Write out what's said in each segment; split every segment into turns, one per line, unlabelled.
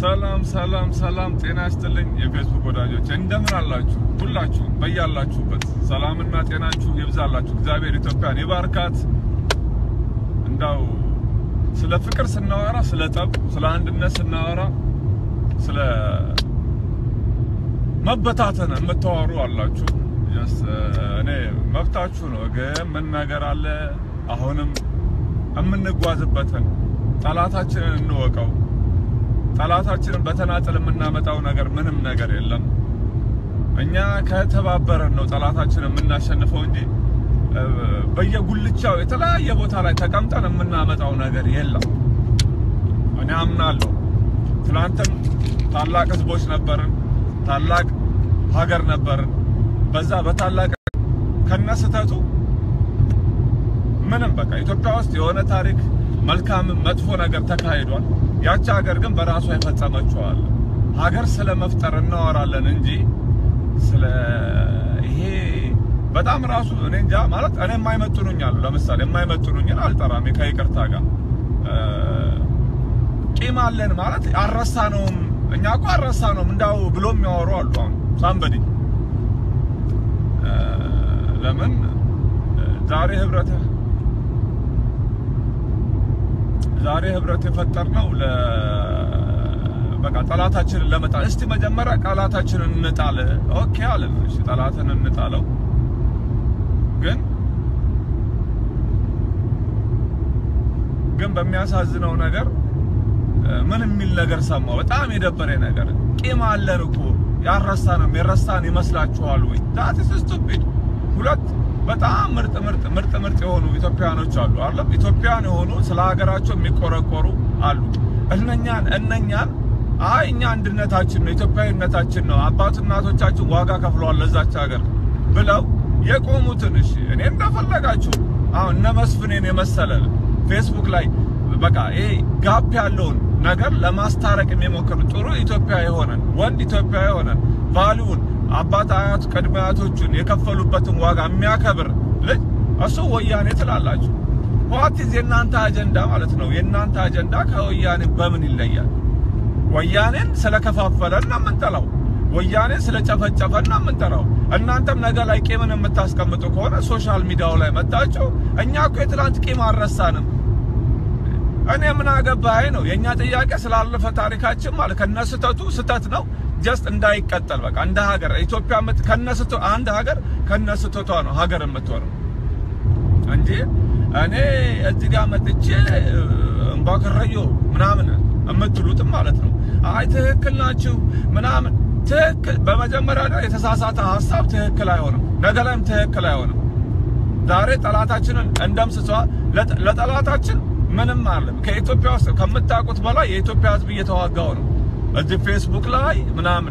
ሰላም ሰላም ሰላም፣ ጤና ይስጥልኝ የፌስቡክ ወዳጆች እንደምን አላችሁ? ሁላችሁም በያላችሁበት ሰላምና ጤናችሁ ይብዛላችሁ። እግዚአብሔር ኢትዮጵያን ይባርካት። እንዳው ስለ ፍቅር ስናወራ፣ ስለ ጠብ፣ ስለ አንድነት ስናወራ፣ ስለ መበታተን የምታወሩ አላችሁ። ጀስት እኔ መብታችሁ ነው፣ ግን ምን ነገር አለ አሁንም የምንጓዝበትን ጠላታችንን እንወቀው። ጠላታችንን በተናጠል የምናመጣው ነገር ምንም ነገር የለም። እኛ ከተባበረን ነው ጠላታችንን የምናሸንፈው እንጂ በየጉልቻው የተለያየ ቦታ ላይ ተቀምጠን የምናመጣው ነገር የለም። እኔ አምናለሁ። ትናንትም ታላቅ ህዝቦች ነበርን፣ ታላቅ ሀገር ነበርን። በዛ በታላቅ ከነስተቱ ምንም በቃ ኢትዮጵያ ውስጥ የሆነ ታሪክ መልካም መጥፎ ነገር ተካሂዷል። ያቺ ሀገር ግን በራሷ የፈጸመችዋል። ሀገር ስለ መፍጠር እናወራለን እንጂ ስለ ይሄ በጣም ራሱ እኔ እንጃ ማለት እኔ የማይመጥኑኝ አሉ። ለምሳሌ የማይመጥኑኝን አልጠራም ከይቅርታ ጋር ቂም አለን ማለት አልረሳነውም። እኛ እኮ አልረሳነውም እንዳው ብሎ የሚያወሩ አሉ። አሁን ሳምበዲ ለምን ዛሬ ህብረት ዛሬ ህብረት የፈጠርነው ለ በቃ ጠላታችንን ለመጣል። እስቲ መጀመሪያ ጠላታችንን እንጣል። ኦኬ አለን። እሺ ጠላትን እንጣለው። ግን ግን በሚያሳዝነው ነገር ምን የሚል ነገር ሰማሁ። በጣም የደበረኝ ነገር ቂም አለን እኮ ያረሳንም የረሳን ይመስላችኋል ወይ? ዳት ኢዝ ስቱፒድ። ሁለት በጣም ምርጥ ምርጥ ምርጥ ምርጥ የሆኑ ኢትዮጵያኖች አሉ አይደል? ኢትዮጵያን የሆኑ ስለ ሀገራቸው የሚቆረቆሩ አሉ። እነኛን እነኛን አይ እኛ አንድነታችን ነው ኢትዮጵያዊነታችን ነው አባት እናቶቻችን ዋጋ ከፍለዋል ለዛች ሀገር ብለው የቆሙትን እሺ፣ እኔ እንደፈለጋችሁ አሁን እነ መስፍኔን የመሰለ ፌስቡክ ላይ በቃ ይሄ ጋፕ ያለውን ነገር ለማስታረቅ የሚሞክር ጥሩ ኢትዮጵያ የሆነን ወንድ ኢትዮጵያ የሆነን ቫሊውን አባት አያት ቅድመ አያቶቹን የከፈሉበትን ዋጋ የሚያከብር ልጅ እሱ ወያኔ ትላላችሁ። ዋትዝ የእናንተ አጀንዳ ማለት ነው። የእናንተ አጀንዳ ከወያኔ በምን ይለያል? ወያኔን ስለከፋፈለን ነው የምንጠላው። ወያኔን ስለጨፈጨፈን ነው የምንጠራው። እናንተም ነገ ላይ ቂምን የምታስቀምጡ ከሆነ ሶሻል ሚዲያው ላይ መጣችሁ፣ እኛ እኮ የትላንት ቂም አልረሳንም። እኔ ምን አገባኝ ነው የኛ ጥያቄ ስላለፈ ታሪካችን ማለት ከነስተቱ ስተት ነው ጀስት እንዳይቀጠል በቃ እንደ ሀገር ኢትዮጵያ ምት ከነስቶ አንድ ሀገር ከነስተቷ ነው ሀገር የምትሆነው እንጂ እኔ እዚህ ጋር መጥቼ እምባከረዮ ምናምን የምትሉትም ማለት ነው። አይ ትክክል ናችሁ ምናምን ትክክል በመጀመሪያ ላይ የተሳሳተ ሀሳብ ትክክል አይሆንም፣ ነገ ላይም ትክክል አይሆንም። ዛሬ ጠላታችንን እንደምስሷ ለጠላታችን ምንም አለም ከኢትዮጵያ ውስጥ ከምታውቁት በላይ የኢትዮጵያ ሕዝብ እየተዋጋው ነው። እዚህ ፌስቡክ ላይ ምናምን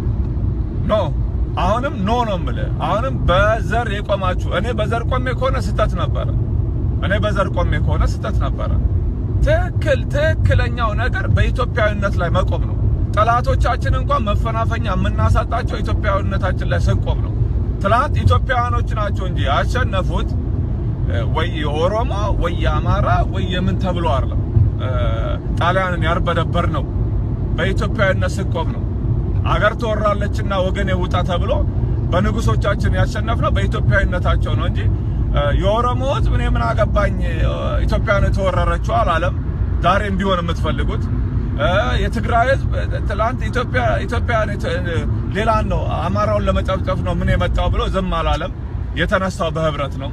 ኖ አሁንም ኖ ነው የምልህ። አሁንም በዘር የቆማችሁ እኔ በዘር ቆሜ ከሆነ ስህተት ነበረ። እኔ በዘር ቆሜ ከሆነ ስህተት ነበረ። ትክክል ትክክለኛው ነገር በኢትዮጵያዊነት ላይ መቆም ነው። ጠላቶቻችን እንኳን መፈናፈኛ የምናሳጣቸው ኢትዮጵያዊነታችን ላይ ስንቆም ነው። ትናንት ኢትዮጵያውያኖች ናቸው እንጂ ያሸነፉት ወይ የኦሮሞ ወይ የአማራ ወይ የምን ተብሎ አይደለም። ጣሊያንን ያርበደበር ነው በኢትዮጵያዊነት ስንቆም ነው። አገር ትወራለችና ወገን የውጣ ተብሎ በንጉሶቻችን ያሸነፍነው በኢትዮጵያዊነታቸው ነው እንጂ የኦሮሞ ሕዝብ እኔ ምን አገባኝ ኢትዮጵያን የተወረረችው አላለም። ዛሬም ቢሆን የምትፈልጉት የትግራይ ሕዝብ ትላንት ኢትዮጵያ ኢትዮጵያ ሌላን ነው አማራውን ለመጨፍጨፍ ነው ምን የመጣው ብሎ ዝም አላለም። የተነሳው በህብረት ነው።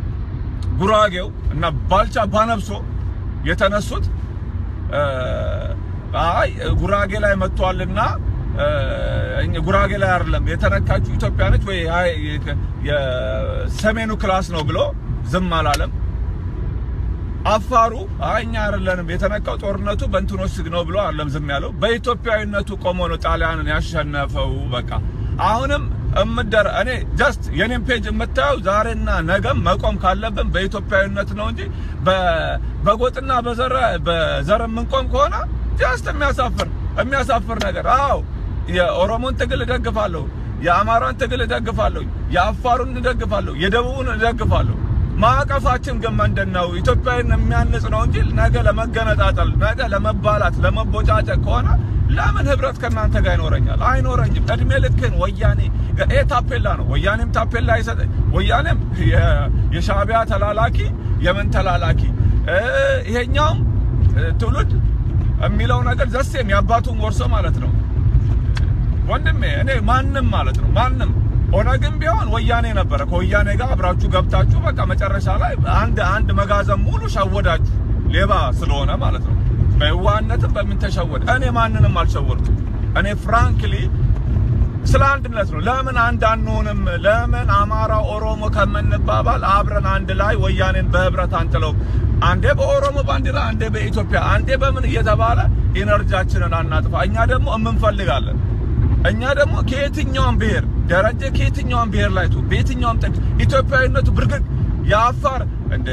ጉራጌው እና ባልቻ ባነብሶ የተነሱት አይ ጉራጌ ላይ መጥቷልና ጉራጌ ላይ አይደለም የተነካችው ኢትዮጵያ ነች ወይ የሰሜኑ ክላስ ነው ብሎ ዝም አላለም። አፋሩ አይ እኛ አይደለንም የተነካው ጦርነቱ በእንትኖች ስግ ነው ብሎ አይደለም ዝም ያለው። በኢትዮጵያዊነቱ ቆሞ ነው ጣሊያንን ያሸነፈው። በቃ አሁንም እምደር እኔ ጀስት የኔን ፔጅ የምታየው ዛሬና ነገም መቆም ካለብን በኢትዮጵያዊነት ነው እንጂ በጎጥና በዘር በዘር የምንቆም ከሆነ ጀስት የሚያሳፍር የሚያሳፍር ነገር። አዎ የኦሮሞን ትግል እደግፋለሁ፣ የአማራን ትግል እደግፋለሁ፣ የአፋሩን እደግፋለሁ፣ የደቡቡን እደግፋለሁ። ማዕቀፋችን ግን ምንድን ነው? ኢትዮጵያን የሚያንጽ ነው እንጂ ነገ ለመገነጣጠል፣ ነገ ለመባላት፣ ለመቦጫጨቅ ከሆነ ለምን ህብረት ከእናንተ ጋር ይኖረኛል? አይኖረኝም። እድሜ ልክን ወያኔ ይሄ ታፔላ ነው። ወያኔም ታፔላ ይሰጥ ወያኔም የሻዕቢያ ተላላኪ የምን ተላላኪ ይሄኛውም ትውልድ የሚለው ነገር ዘሴም የአባቱን ወርሶ ማለት ነው። ወንድሜ እኔ ማንም ማለት ነው ማንም ኦነግም ቢሆን ወያኔ ነበረ። ከወያኔ ጋር አብራችሁ ገብታችሁ በቃ መጨረሻ ላይ አንድ አንድ መጋዘን ሙሉ ሸወዳችሁ፣ ሌባ ስለሆነ ማለት ነው። በየዋህነትም በምን ተሸወደ? እኔ ማንንም አልሸወድኩም። እኔ ፍራንክሊ ስለ አንድነት ነው። ለምን አንድ አንሆንም? ለምን አማራ ኦሮሞ ከምንባባል አብረን አንድ ላይ ወያኔን በህብረት አንጥለው፣ አንዴ በኦሮሞ ባንዲራ፣ አንዴ በኢትዮጵያ፣ አንዴ በምን እየተባለ ኢነርጂያችንን አናጥፋ። እኛ ደግሞ እንፈልጋለን እኛ ደግሞ ከየትኛውም ብሔር ደረጀ ከየትኛውም ብሔር ላይ ቱ በየትኛውም ጥግ ኢትዮጵያዊነቱ ብርግግ የአፋር እንደ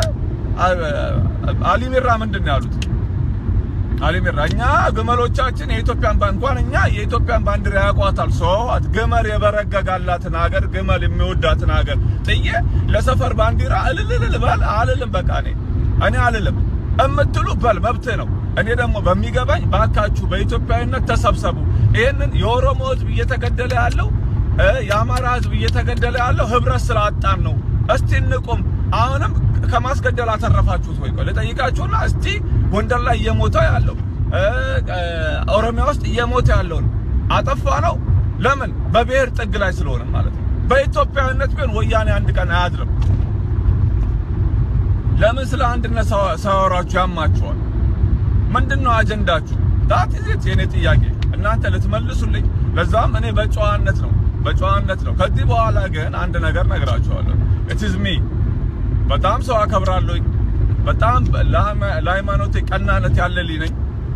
አሊሚራ ምንድን ነው ያሉት? አሊሚራ እኛ ግመሎቻችን የኢትዮጵያን እንኳን እኛ የኢትዮጵያን ባንዲራ ያውቋታል። ሰዋት ግመል የበረገጋላትን ሀገር ግመል የሚወዳትን ሀገር ጥዬ ለሰፈር ባንዲራ እልልልል በል አልልም። በቃ እኔ እኔ አልልም እምትሉ በል መብትህ ነው። እኔ ደግሞ በሚገባኝ ባካችሁ በኢትዮጵያዊነት ተሰብሰቡ። ይህንን የኦሮሞ ህዝብ እየተገደለ ያለው የአማራ ህዝብ እየተገደለ ያለው ህብረት ስላጣን ነው። እስቲ እንቁም። አሁንም ከማስገደል አተረፋችሁት ወይ? ቆይ ልጠይቃችሁና እስቲ ጎንደር ላይ እየሞተ ያለው ኦሮሚያ ውስጥ እየሞተ ያለውን አጠፋ ነው? ለምን? በብሔር ጥግ ላይ ስለሆነ ማለት ነው። በኢትዮጵያዊነት ቢሆን ወያኔ አንድ ቀን አያድርም። ለምን ስለ አንድነት ሳወራችሁ ያማችኋል? ምንድነው አጀንዳችሁ? ዳት ኢዝ የኔ ጥያቄ እናንተ ልትመልሱልኝ። ለዛም እኔ በጨዋነት ነው በጨዋነት ነው። ከዚህ በኋላ ግን አንድ ነገር ነግራችኋለሁ። ኢት ኢዝ ሚ በጣም ሰው አከብራለሁኝ። በጣም ለሃይማኖቴ ቀናነት ያለልኝ ነኝ።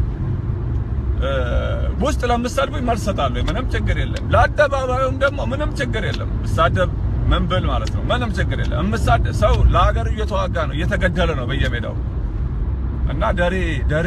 ውስጥ ለምሰድቡኝ መልስ እሰጣለሁ። ምንም ችግር የለም። ለአደባባዩም ደግሞ ምንም ችግር የለም። ብሳደብ ምን ብል ማለት ነው ምንም ችግር የለም። እምሳደብ ሰው ለሀገሩ እየተዋጋ ነው፣ እየተገደለ ነው በየሜዳው እና ደሬ ደሬ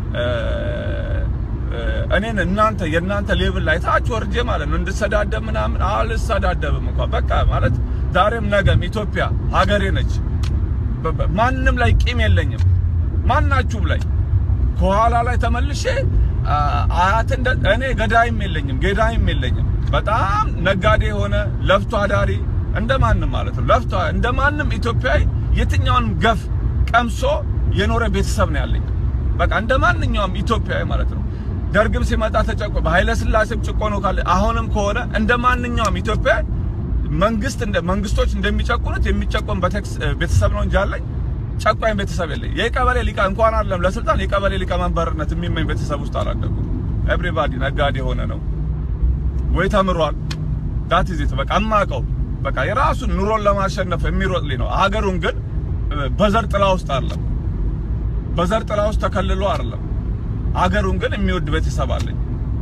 እኔን እናንተ የእናንተ ሌብል ላይ ታች ወርጄ ማለት ነው እንድሰዳደብ ምናምን አልሰዳደብም እንኳን በቃ ማለት ዛሬም ነገም ኢትዮጵያ ሀገሬ ነች። ማንም ላይ ቂም የለኝም። ማናችሁም ላይ ከኋላ ላይ ተመልሼ አያት እኔ ገዳይም የለኝም ገዳይም የለኝም። በጣም ነጋዴ የሆነ ለፍቶ አዳሪ እንደማንም ማለት ነው ለፍቶ እንደማንም ኢትዮጵያዊ የትኛውንም ገፍ ቀምሶ የኖረ ቤተሰብ ነው ያለኝ። በቃ እንደ ማንኛውም ኢትዮጵያዊ ማለት ነው። ደርግም ሲመጣ ተጨቆ በኃይለ ሥላሴም ጭቆኖ ካለ አሁንም ከሆነ እንደ ማንኛውም ኢትዮጵያዊ መንግስት እንደ መንግስቶች እንደሚጨቁኑት የሚጨቆን ቤተሰብ ነው እንጂ አለኝ ጨቋኝ ቤተሰብ የለኝ። የቀበሌ ሊቃ እንኳን አይደለም ለስልጣን የቀበሌ ሊቀመንበርነት የሚመኝ ቤተሰብ ውስጥ አላደኩም። ኤቭሪባዲ ነጋዴ የሆነ ነው ወይ ተምሯል። ዳት ኢዝ ኢት በቃ እማቀው በቃ የራሱን ኑሮን ለማሸነፍ የሚሮጥ ልኝ ነው። ሀገሩን ግን በዘር ጥላ ውስጥ አይደለም በዘር ጥላ ውስጥ ተከልሎ አይደለም። ሀገሩን ግን የሚወድ ቤተሰብ አለኝ።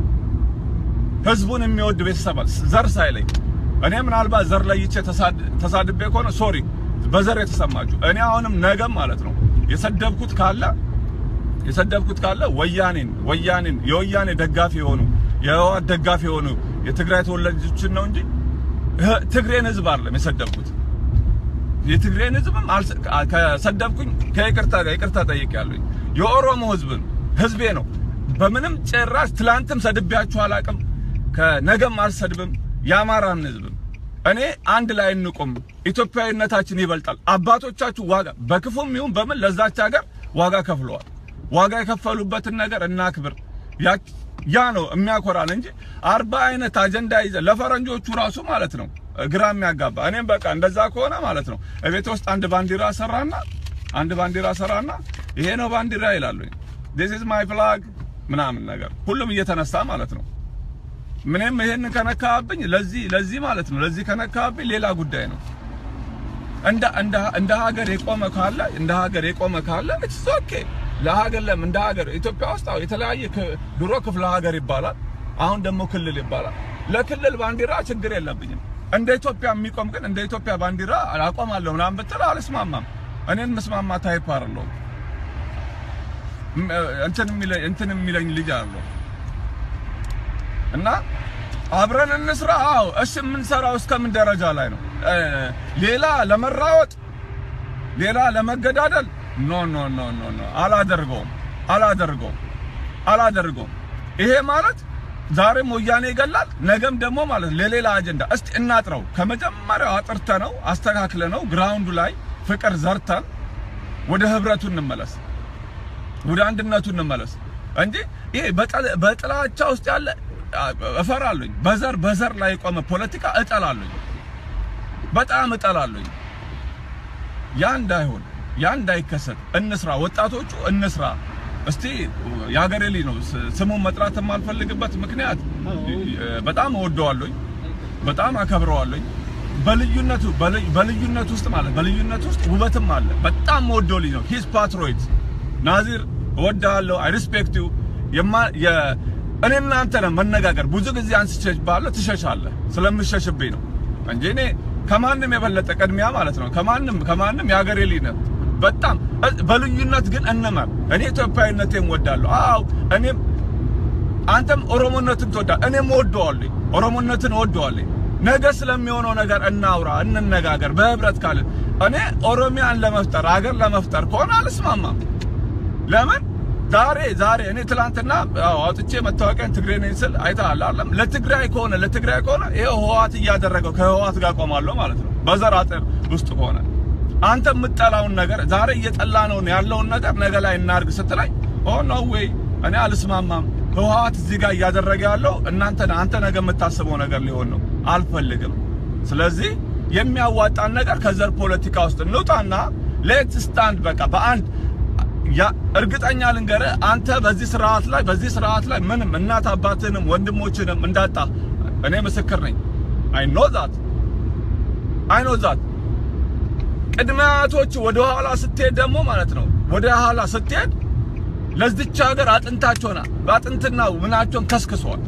ህዝቡን የሚወድ ቤተሰብ አለ ዘር ሳይለኝ። እኔ ምናልባት ዘር ለይቼ ተሳድቤ ከሆነ ሶሪ በዘር የተሰማችሁ እኔ አሁንም ነገም ማለት ነው የሰደብኩት ካለ የሰደብኩት ካለ ወያኔን ወያኔን የወያኔ ደጋፊ የሆኑ የህወሓት ደጋፊ የሆኑ የትግራይ ተወላጆችን ነው እንጂ ትግሬን ህዝብ አይደለም የሰደብኩት። የትግሬን ህዝብም ከሰደብኩኝ ከይቅርታ ጋር ይቅርታ ጠይቄያለሁኝ። የኦሮሞ ህዝብን ህዝቤ ነው። በምንም ጭራሽ ትላንትም ሰድቤያችሁ አላቅም፣ ከነገም አልሰድብም። የአማራን ህዝብም እኔ አንድ ላይ እንቁም፣ ኢትዮጵያዊነታችን ይበልጣል። አባቶቻችሁ ዋጋ በክፉም ይሁን በምን ለዛች ሀገር ዋጋ ከፍለዋል። ዋጋ የከፈሉበትን ነገር እናክብር። ያ ነው የሚያኮራን እንጂ አርባ አይነት አጀንዳ ይዘ ለፈረንጆቹ ራሱ ማለት ነው ግራ የሚያጋባ እኔም በቃ እንደዛ ከሆነ ማለት ነው እቤት ውስጥ አንድ ባንዲራ ሰራና አንድ ባንዲራ ሰራና ይሄ ነው ባንዲራ ይላሉ። this is my flag ምናምን ነገር ሁሉም እየተነሳ ማለት ነው። ምንም ይሄን ከነካብኝ ለዚህ ለዚህ ማለት ነው ለዚህ ከነካብኝ ሌላ ጉዳይ ነው። እንደ እንደ እንደ ሀገር የቆመ ካለ እንደ ሀገር የቆመ ካለ it's okay ለሀገር ለም እንደ ሀገር ኢትዮጵያ ውስጥ አሁን የተለያየ ድሮ ክፍለ ሀገር ይባላል፣ አሁን ደግሞ ክልል ይባላል። ለክልል ባንዲራ ችግር የለብኝም። እንደ ኢትዮጵያ የሚቆም ግን እንደ ኢትዮጵያ ባንዲራ አቆማለሁ ምናምን ብትል አልስማማም። እኔን መስማማ ታይፕ አይደለሁም። እንትን የሚለኝ እንትን የሚለኝ ልጅ አለው እና አብረን እንስራ። አዎ እሺ፣ የምንሰራው እስከምን ደረጃ ላይ ነው? ሌላ ለመራወጥ ሌላ ለመገዳደል ኖ ኖ ኖ ኖ ኖ አላደርገውም፣ አላደርገውም፣ አላደርገውም። ይሄ ማለት ዛሬም ወያኔ ይገላል፣ ነገም ደግሞ ማለት ለሌላ አጀንዳ። እስቲ እናጥረው። ከመጀመሪያው አጥርተ ነው አስተካክለ ነው ግራውንዱ ላይ ፍቅር ዘርተን ወደ ህብረቱ እንመለስ፣ ወደ አንድነቱ እንመለስ እንጂ ይሄ በጥላቻ ውስጥ ያለ እፈራለሁኝ። በዘር በዘር ላይ የቆመ ፖለቲካ እጠላለሁኝ፣ በጣም እጠላለሁኝ። ያ እንዳይሆን ያ እንዳይከሰት እንስራ፣ ወጣቶቹ እንስራ። እስቲ የሀገሬ ልጅ ነው ስሙን መጥራት የማልፈልግበት ምክንያት በጣም እወደዋለሁኝ፣ በጣም አከብረዋለሁኝ። በልዩነቱ በልዩነት ውስጥ ማለት በልዩነት ውስጥ ውበትም አለ። በጣም እወደው ልጅ ነው። ሂስ ፓትሮይት ናዚር እወድሃለሁ። አይ ሪስፔክት ዩ እኔ እናንተ ነን መነጋገር ብዙ ጊዜ አንስቼ ባለ ትሸሻለህ ስለምሸሽብኝ ነው እንጂ እኔ ከማንም የበለጠ ቅድሚያ ማለት ነው ከማንም ከማንም የሀገሬ ልጅ ነህ። በጣም በልዩነት ግን እንመር። እኔ ኢትዮጵያዊነቴን እወዳለሁ። አዎ እኔም አንተም ኦሮሞነትን ትወዳለህ፣ እኔም እወደዋለሁ። ኦሮሞነትን እወደዋለሁ። ነገ ስለሚሆነው ነገር እናውራ፣ እንነጋገር በህብረት ካልን እኔ ኦሮሚያን ለመፍጠር ሀገር ለመፍጠር ከሆነ አልስማማም። ለምን ዛሬ ዛሬ እኔ ትላንትና አውጥቼ መታወቂያን ትግሬ ነኝ ስል አይተሃል አይደለም? ለትግራይ ከሆነ ለትግራይ ከሆነ ይሄው ህወሓት እያደረገው ከህወሓት ጋር ቆማለሁ ማለት ነው። በዘር አጥር ውስጥ ከሆነ አንተ የምጠላውን ነገር ዛሬ እየጠላ ነው ያለውን ነገር ነገ ላይ እናርግ ስትለኝ ኦ ኖ ዌይ እኔ አልስማማም። ህወሓት እዚህ ጋር እያደረገ ያለው እናንተ አንተ ነገ የምታስበው ነገር ሊሆን ነው፣ አልፈልግም። ስለዚህ የሚያዋጣን ነገር ከዘር ፖለቲካ ውስጥ እንውጣና ሌት ስታንድ በቃ በአንድ ያ እርግጠኛ ልንገርህ አንተ በዚህ ስርዓት ላይ በዚህ ስርዓት ላይ ምንም እናት አባትንም ወንድሞችንም እንዳጣ እኔ ምስክር ነኝ። አይ ኖ ዛት አይ ኖ ዛት ቅድመ አያቶች ወደ ኋላ ስትሄድ ደግሞ ማለት ነው ወደ ኋላ ስትሄድ ለዚች ሀገር አጥንታቸውና በአጥንትና ምናቸውን ከስክሷል።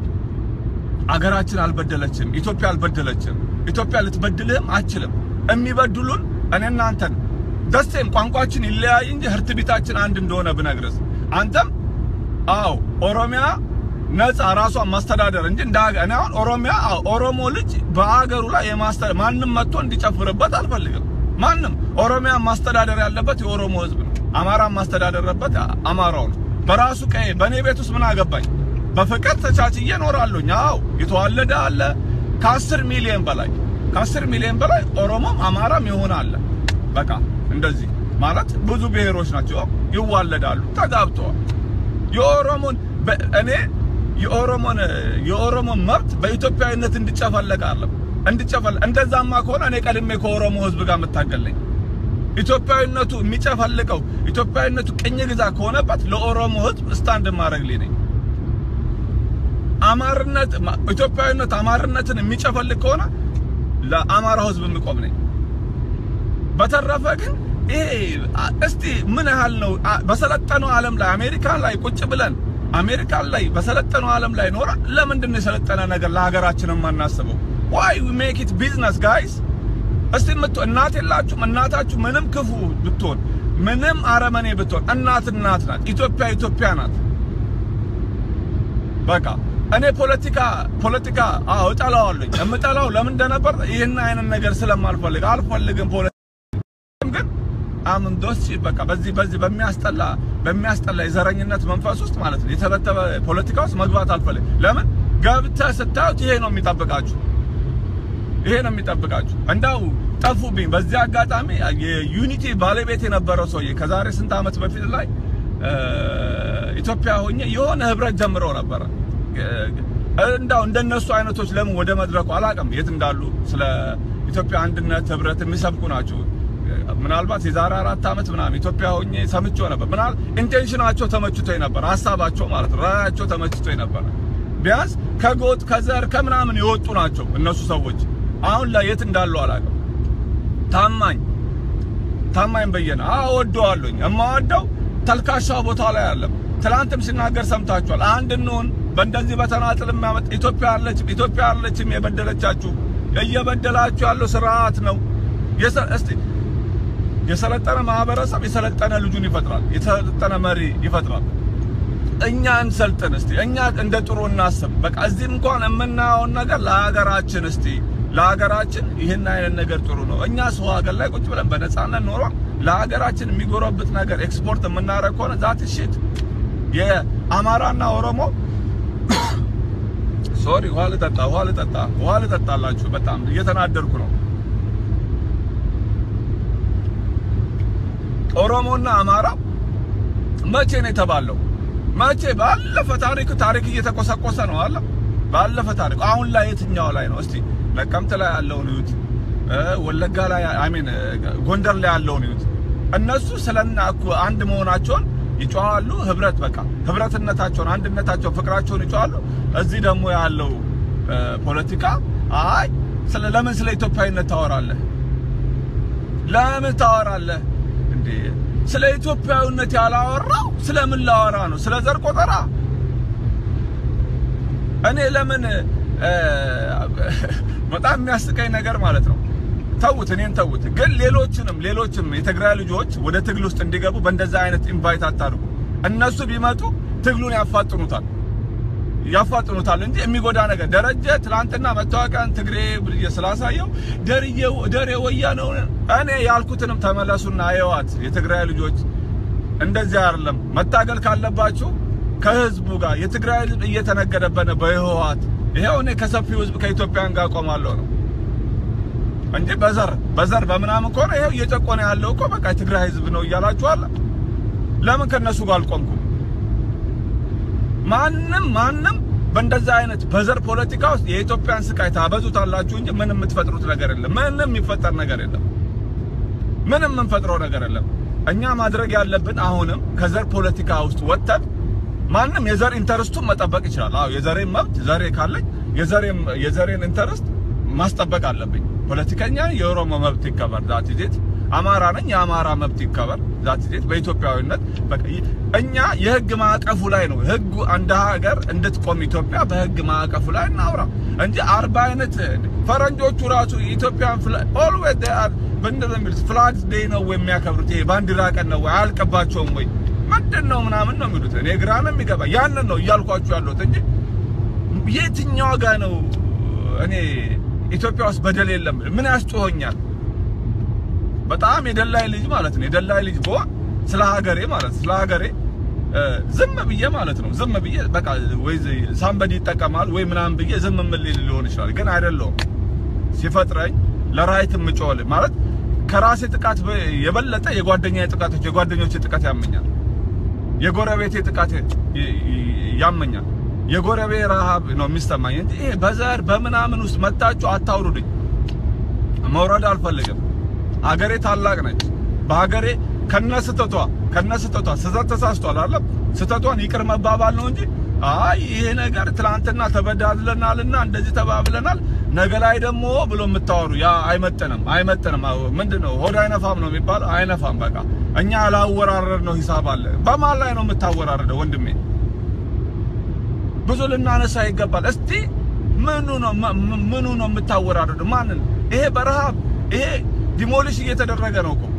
አገራችን አልበደለችም። ኢትዮጵያ አልበደለችም። ኢትዮጵያ ልትበድልህም አችልም። የሚበድሉን እኔ እናንተን ደስቴም ቋንቋችን ይለያይ እንጂ ህርት ቤታችን አንድ እንደሆነ ብነግርስ አንተም አዎ ኦሮሚያ ነፃ ራሷን ማስተዳደር እንጂ እንደ ሀገር እኔ አሁን ኦሮሚያ አዎ ኦሮሞ ልጅ በአገሩ ላይ የማስተዳደር ማንም መጥቶ እንዲጨፍርበት አልፈልግም። ማንም ኦሮሚያ ማስተዳደር ያለበት የኦሮሞ ህዝብ ነው። አማራ ማስተዳደርበት አማራው ነው። በራሱ ቀዬ በእኔ ቤት ውስጥ ምን አገባኝ? በፍቅር ተቻችዬ እኖራለሁኝ። አዎ የተዋለደ አለ ከአስር ሚሊዮን በላይ ከአስር ሚሊዮን በላይ ኦሮሞም አማራም የሆነ አለ። በቃ እንደዚህ ማለት ብዙ ብሔሮች ናቸው ይዋለዳሉ፣ ተጋብተዋል። የኦሮሞን እኔ የኦሮሞን የኦሮሞን መብት በኢትዮጵያዊነት እንዲጨፈለቅ አለም እንዲጨፈል እንደዛማ ከሆነ እኔ ቀድሜ ከኦሮሞ ህዝብ ጋር የምታገለኝ ኢትዮጵያዊነቱ የሚጨፈልቀው ኢትዮጵያዊነቱ ቅኝ ግዛ ከሆነበት ለኦሮሞ ህዝብ ስታንድ ማድረግ ላይ ነኝ። አማርነት ኢትዮጵያዊነት አማርነትን የሚጨፈልቅ ከሆነ ለአማራው ህዝብ የሚቆም ነኝ። በተረፈ ግን ይሄ እስቲ ምን ያህል ነው በሰለጠነው ዓለም ላይ አሜሪካን ላይ ቁጭ ብለን አሜሪካን ላይ በሰለጠነው ዓለም ላይ ኖራ ለምንድን ነው የሰለጠነ ነገር ለሀገራችን የማናስበው? ዋይ ዊ ሜክ ኢት ቢዝነስ ጋይስ። እስቲ ምት እናት የላችሁም? እናታችሁ ምንም ክፉ ብትሆን ምንም አረመኔ ብትሆን እናት እናት ናት። ኢትዮጵያ ኢትዮጵያ ናት። በቃ እኔ ፖለቲካ ፖለቲካ አዎ እጠላዋለሁ። የምጠላው ለምን እንደነበር ይህን አይነት ነገር ስለማልፈልግ አልፈልግም። ፖለቲካ ግን አምን ዶስ በቃ በዚህ በዚህ በሚያስጠላ በሚያስጠላ የዘረኝነት መንፈስ ውስጥ ማለት ነው የተበተበ ፖለቲካ ውስጥ መግባት አልፈልግ። ለምን ገብተህ ስታዩት ይሄ ነው የሚጠብቃችሁ፣ ይሄ ነው የሚጠብቃችሁ። እንዳው ጠፉብኝ። በዚህ አጋጣሚ የዩኒቲ ባለቤት የነበረው ሰውዬ ከዛሬ ስንት ዓመት በፊት ላይ ኢትዮጵያ ሆኜ የሆነ ህብረት ጀምረው ነበረ። እንዳው እንደነሱ አይነቶች ለምን ወደ መድረኩ አላውቅም፣ የት እንዳሉ ስለ ኢትዮጵያ አንድነት ህብረት የሚሰብኩ ናቸው። ምናልባት የዛሬ አራት ዓመት ምናምን ኢትዮጵያ ሆኜ ሰምቼው ነበር። ምናል ኢንቴንሽናቸው ተመችቶኝ ነበር፣ ሀሳባቸው ማለት ነው፣ ራያቸው ተመችቶኝ ነበር። ቢያንስ ከጎጥ ከዘር ከምናምን የወጡ ናቸው እነሱ ሰዎች። አሁን ላይ የት እንዳሉ አላውቅም። ታማኝ ታማኝ በየነ አወደዋለሁኝ። የማወደው ተልካሻ ቦታ ላይ አለም። ትላንትም ሲናገር ሰምታችኋል። አንድ እንሁን በእንደዚህ በተናጥል የሚያመጥ ኢትዮጵያ አለችም ኢትዮጵያ አለችም የበደለቻችሁ እየበደላችሁ ያለው ስርዓት ነው። እስቲ የሰለጠነ ማህበረሰብ የሰለጠነ ልጁን ይፈጥራል፣ የሰለጠነ መሪ ይፈጥራል። እኛ እንሰልጥን እስቲ፣ እኛ እንደ ጥሩ እናስብ። በቃ እዚህ እንኳን የምናየውን ነገር ለሀገራችን እስቲ ለሀገራችን ይህን አይነት ነገር ጥሩ ነው። እኛ ሰው ሀገር ላይ ቁጭ ብለን በነፃነት ኖሯል ለሀገራችን የሚጎረብጥ ነገር ኤክስፖርት የምናደርግ ከሆነ ዛት ሽት የአማራና ኦሮሞ ሶሪ ውሃ ልጠጣ ውሃ ልጠጣ ውሃ ልጠጣላችሁ። በጣም እየተናደርኩ ነው። ኦሮሞና አማራ መቼ ነው የተባለው? መቼ? ባለፈ ታሪክ ታሪክ እየተቆሰቆሰ ነው አለ። ባለፈ ታሪክ አሁን ላይ የትኛው ላይ ነው? እስቲ ነቀምት ላይ ያለውን እዩት፣ ወለጋ ላይ አሜን፣ ጎንደር ላይ ያለውን እዩት። እነሱ ስለና እኮ አንድ መሆናቸውን ይጮሃሉ። ህብረት በቃ ህብረትነታቸውን፣ አንድነታቸውን፣ ፍቅራቸውን ይጮሃሉ። እዚህ ደግሞ ያለው ፖለቲካ አይ ስለ ለምን ስለ ኢትዮጵያዊነት ታወራለህ? ለምን ታወራለህ እንዴ? ስለ ኢትዮጵያዊነት ያላወራው ስለምን ላወራ ነው? ስለ ዘር ቆጠራ እኔ ለምን በጣም የሚያስቀኝ ነገር ማለት ነው። ተውት፣ እኔን ተውት። ግን ሌሎችንም ሌሎችም የትግራይ ልጆች ወደ ትግል ውስጥ እንዲገቡ በእንደዛ አይነት ኢንቫይት አታድርጉ። እነሱ ቢመጡ ትግሉን ያፋጥኑታል ያፋጥኑታል እንጂ የሚጎዳ ነገር ደረጀ ትላንትና መታወቂያን ትግሬ ብዬ ስላሳየው ደርዬው ደሬ ወያኔው እኔ ያልኩትንም ተመለሱና አየዋት። የትግራይ ልጆች እንደዚህ አይደለም መታገል ካለባችሁ ከህዝቡ ጋር የትግራይ ህዝብ እየተነገደበት ነው በህወሓት ይሄው እኔ ከሰፊው ህዝብ ከኢትዮጵያን ጋር ቆማለሁ ነው እንጂ በዘር በዘር በምናምን ከሆነ ይሄው እየጨቆነ ያለው እኮ በቃ የትግራይ ህዝብ ነው እያላችኋል። ለምን ከነሱ ጋር አልቆምኩም? ማንም ማንም በእንደዛ አይነት በዘር ፖለቲካ ውስጥ የኢትዮጵያን ስቃይ ታበዙታላችሁ እንጂ ምንም የምትፈጥሩት ነገር የለም። ምንም የሚፈጠር ነገር የለም። ምንም የምንፈጥረው ነገር የለም። እኛ ማድረግ ያለብን አሁንም ከዘር ፖለቲካ ውስጥ ወጥተን ማንም የዘር ኢንተርስቱን መጠበቅ ይችላል። አዎ የዘሬን መብት ዘሬ ካለኝ የዘሬን የዘሬን ኢንተርስት ማስጠበቅ አለብኝ። ፖለቲከኛ የኦሮሞ መብት ይከበር ዛት ዜት አማራ ነኝ የአማራ መብት ይከበር ዛት ዜት በኢትዮጵያዊነት በቃ እኛ የህግ ማዕቀፉ ላይ ነው ህጉ አንድ ሀገር እንድትቆም ኢትዮጵያ በህግ ማዕቀፉ ላይ እናውራ እንጂ አርባ አይነት ፈረንጆቹ ራሱ ኢትዮጵያን ኦልዌዝ ዴይ አር ምንድን ነው የሚሉት ፍላግስ ዴይ ነው ወይ የሚያከብሩት? ይሄ ባንዲራ ቀን ነው ወይ አያልቅባቸውም ወይ ምንድን ነው ምናምን ነው የሚሉት። እኔ ግራ ነው የሚገባ ያንን ነው እያልኳችሁ ያለሁት እንጂ የትኛው ጋ ነው እኔ ኢትዮጵያ ውስጥ በደል የለም ምን ያስጮኸኛል? በጣም የደላይ ልጅ ማለት ነው የደላይ ልጅ በሆን ስለ ሀገሬ ማለት ስለ ሀገሬ ዝም ብዬ ማለት ነው ዝም ብዬ በቃ ወይ ሳምበዲ ይጠቀማል ወይ ምናምን ብዬ ዝም ምን ሊሆን ይችላል። ግን አይደለሁም ሲፈጥረኝ ለራይት የምጮል ማለት ከራሴ ጥቃት የበለጠ የጓደኛዬ ጥቃቶች የጓደኞቼ ጥቃት ያመኛል። የጎረቤቴ ጥቃት ያመኛል። የጎረቤ ረሃብ ነው የሚሰማኝ እንጂ ይሄ በዘር በምናምን ውስጥ መታችሁ አታውሩድኝ። መውረድ አልፈልግም። ሀገሬ ታላቅ ነች። በሀገሬ ከነስተቷ ከነስተቷ ስህተት ተሳስቷል አለ ስህተቷን ይቅር መባባል ነው እንጂ አይ ይሄ ነገር ትላንትና ተበዳድለናልና እንደዚህ ተባብለናል ነገ ላይ ደግሞ ብሎ የምታወሩ ያ አይመጥንም፣ አይመጥንም። ምንድነው ሆድ አይነፋም ነው የሚባለው። አይነፋም። በቃ እኛ ያላወራረድ ነው ሂሳብ አለ። በማን ላይ ነው የምታወራረደው ወንድሜ? ብዙ ልናነሳ ይገባል። እስቲ ምኑ ነው ምኑ ነው የምታወራረደው? ማንን? ይሄ በረሃብ ይሄ ዲሞሊሽ እየተደረገ ነው እኮ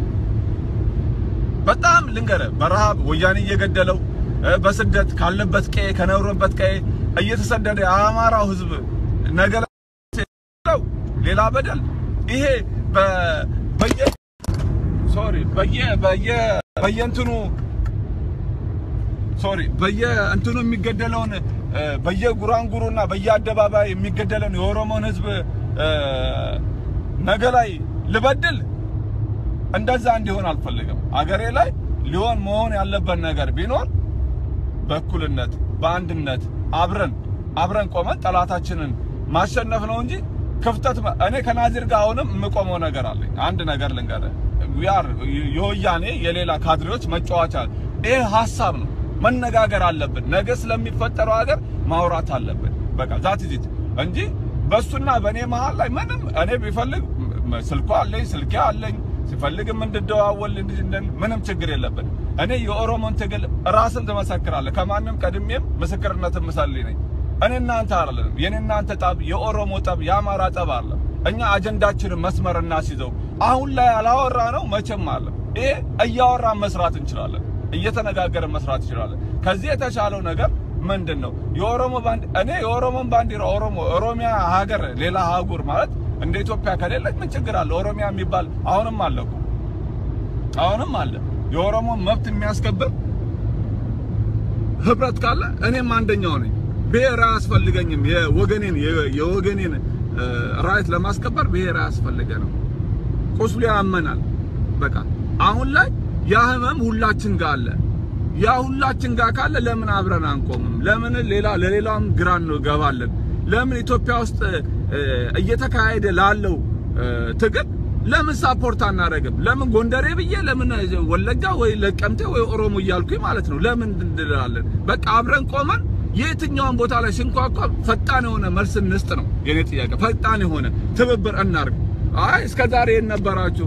በጣም ልንገረ በረሃብ ወያኔ እየገደለው በስደት ካለበት ቀዬ ከኖረበት ቀዬ እየተሰደደ የአማራው ህዝብ ነገ ሌላ በደል ይሄ በየ ሶሪ በየ በየ በየእንትኑ ሶሪ በየእንትኑ የሚገደለውን በየጉራንጉሩና በየአደባባይ የሚገደለውን የኦሮሞን ህዝብ ነገ ላይ ልበድል እንደዛ እንዲሆን አልፈልግም። አገሬ ላይ ሊሆን መሆን ያለበት ነገር ቢኖር በእኩልነት በአንድነት አብረን አብረን ቆመን ጠላታችንን ማሸነፍ ነው እንጂ ክፍተት እኔ ከናዚር ጋር አሁንም የምቆመው ነገር አለኝ። አንድ ነገር ልንገርህ፣ ዊአር የወያኔ የሌላ ካድሬዎች መጫወቻ ይሄ ሀሳብ ነው። መነጋገር አለብን። ነገ ስለሚፈጠረው ሀገር ማውራት አለብን። በቃ ዛት ዚት እንጂ በሱና በእኔ መሃል ላይ ምንም እኔ ቢፈልግ ስልኳ አለኝ ስልኬ አለኝ ሲፈልግም እንድደዋወል ምንም ችግር የለብን። እኔ የኦሮሞን ትግል ራስን ትመሰክራለህ። ከማንም ቀድሜም ምስክርነት ምሳሌ ነኝ። እኔ እናንተ አይደለንም። የኔ እናንተ ጠብ የኦሮሞ ጠብ የአማራ ጠብ አለ። እኛ አጀንዳችንን መስመር እናስይዘው። አሁን ላይ ያላወራ ነው መቼም አለ። ይሄ እያወራን መስራት እንችላለን፣ እየተነጋገርን መስራት እንችላለን። ከዚህ የተሻለው ነገር ምንድን ነው? የኦሮሞ ባንድ እኔ የኦሮሞን ባንዲራ ኦሮሞ ኦሮሚያ ሀገር ሌላ አህጉር ማለት እንደ ኢትዮጵያ ከሌለች ምን ችግር አለ? ኦሮሚያ የሚባል አሁንም አለ እኮ አሁንም አለ። የኦሮሞን መብት የሚያስከብር ህብረት ካለ እኔም አንደኛው ነኝ። ብሔር አያስፈልገኝም። የወገኔን የወገኔን ራይት ለማስከበር ብሔር አያስፈልገንም። ቁስሉ ያመናል። በቃ አሁን ላይ ያ ህመም ሁላችን ጋር አለ። ያ ሁላችን ጋር ካለ ለምን አብረን አንቆምም? ለምን ሌላ ለሌላም ግራ እንገባለን? ለምን ኢትዮጵያ ውስጥ እየተካሄደ ላለው ትግል ለምን ሳፖርት አናደርግም? ለምን ጎንደሬ ብዬ ለምን ወለጋ ወይ ለቀምቴ ወይ ኦሮሞ እያልኩኝ ማለት ነው ለምን እንላለን? በቃ አብረን ቆመን የትኛውን ቦታ ላይ ሲንኳኳ ፈጣን የሆነ መልስ እንስጥ ነው የኔ ጥያቄ። ፈጣን የሆነ ትብብር እናርግ። አይ እስከ ዛሬ የት ነበራችሁ?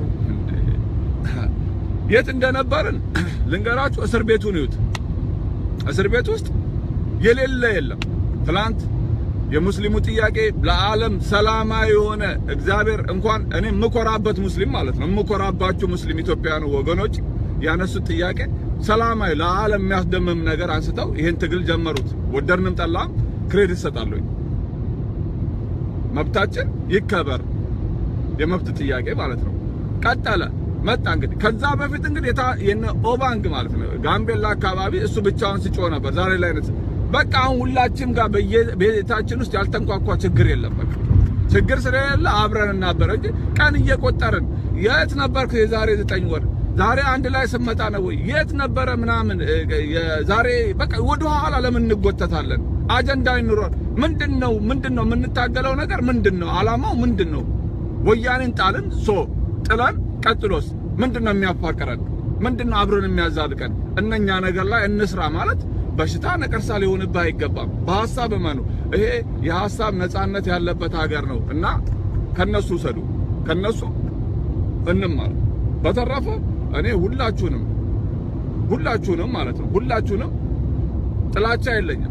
የት እንደነበርን ልንገራችሁ። እስር ቤቱን ይዩት። እስር ቤት ውስጥ የሌለ የለም። ትላንት የሙስሊሙ ጥያቄ ለዓለም ሰላማዊ የሆነ እግዚአብሔር እንኳን እኔ የምኮራበት ሙስሊም ማለት ነው የምኮራባችሁ ሙስሊም ኢትዮጵያውያን ወገኖች ያነሱት ጥያቄ ሰላማዊ ለዓለም የሚያስደምም ነገር አንስተው ይሄን ትግል ጀመሩት። ወደድንም ጠላም ክሬዲት ሰጣለሁ። መብታችን ይከበር የመብት ጥያቄ ማለት ነው። ቀጠለ መጣ እንግዲህ ከዛ በፊት እንግዲህ የነ ኦባንግ ማለት ነው ጋምቤላ አካባቢ እሱ ብቻውን ሲጮህ ነበር። ዛሬ ላይ አይነት በቃ አሁን ሁላችንም ጋር በየቤታችን ውስጥ ያልተንኳኳ ችግር የለም። በቃ ችግር ስለሌለ አብረን እናበረ እንጂ ቀን እየቆጠርን የት ነበርክ የዛሬ ዘጠኝ ወር ዛሬ አንድ ላይ ስመጣ ነው ወይ የት ነበረ ምናምን ዛሬ በቃ ወደ ኋላ ለምን እንጎተታለን? አጀንዳ ይኑረን። ምንድነው ምንድነው የምንታገለው ነገር ምንድነው? አላማው ምንድነው? ወያኔን ጣልን ሶ ጥለን ቀጥሎስ ምንድነው የሚያፋቅረን? ምንድነው አብረን የሚያዛልቀን? እነኛ ነገር ላይ እንስራ ማለት በሽታ ነቀርሳ ሊሆንብህ አይገባም። በሐሳብ እመኑ። ይሄ የሐሳብ ነፃነት ያለበት ሀገር ነው እና ከነሱ ውሰዱ፣ ከነሱ እንማር። በተረፈ እኔ ሁላችሁንም ሁላችሁንም ማለት ነው ሁላችሁንም ጥላቻ የለኝም፣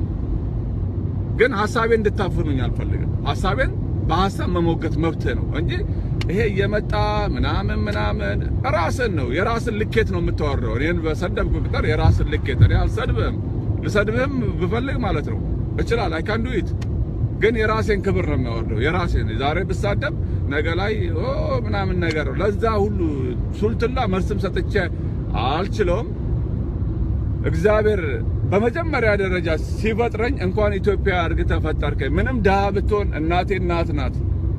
ግን ሐሳቤን እንድታፍኑኝ አልፈልግም። ሐሳቤን በሐሳብ መሞገት መብትህ ነው እንጂ ይሄ እየመጣ ምናምን ምናምን ራስን ነው የራስን ልኬት ነው የምታወራው። እኔን በሰደብኩ ቁጥር የራስን ልኬት እኔ አልሰድብህም። ልሰድብህም ብፈልግ ማለት ነው እችላል አይ ካን ዱ ኢት ግን የራሴን ክብር ነው የሚያወርደው። የራሴን ዛሬ ብሳደብ ነገ ላይ ኦ ምናምን ነገር ነው። ለዛ ሁሉ ሱልትላ መልስም ሰጥቼ አልችለውም። እግዚአብር በመጀመሪያ ደረጃ ሲፈጥረኝ እንኳን ኢትዮጵያ አድርገህ ፈጠርከኝ። ምንም ድሃ ብትሆን እናቴ እናት ናት።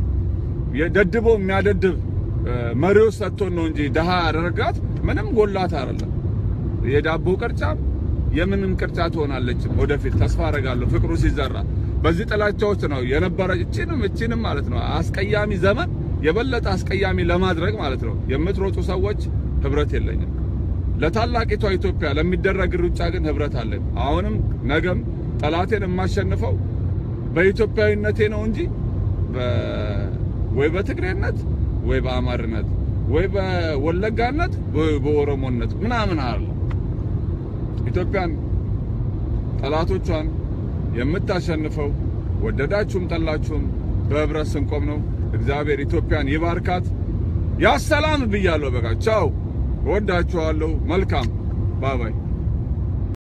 የደድቦ የሚያደድብ መሪዎች ሰጥቶን ነው እንጂ ድሃ ያደረጋት ምንም ጎላት አይደለም። የዳቦ ቅርጫ የምንም ቅርጫ ትሆናለች ወደፊት ተስፋ አደርጋለሁ። ፍቅሩ ሲዘራ በዚህ ጥላቻዎች ነው የነበረ እቺንም እቺንም ማለት ነው አስቀያሚ ዘመን የበለጠ አስቀያሚ ለማድረግ ማለት ነው የምትሮጡ ሰዎች ህብረት የለኝም። ለታላቂቷ ኢትዮጵያ ለሚደረግ ሩጫ ግን ህብረት አለን። አሁንም ነገም ጠላቴን የማሸንፈው በኢትዮጵያዊነቴ ነው እንጂ ወይ በትግሬነት ወይ በአማርነት ወይ በወለጋነት ወይ በኦሮሞነት ምናምን አለ። ኢትዮጵያን ጠላቶቿን የምታሸንፈው ወደዳችሁም ጠላችሁም በህብረት ስንቆም ነው። እግዚአብሔር ኢትዮጵያን ይባርካት። ያሰላም ብያለሁ። በቃ ቻው። እወዳችኋለሁ። መልካም ባባይ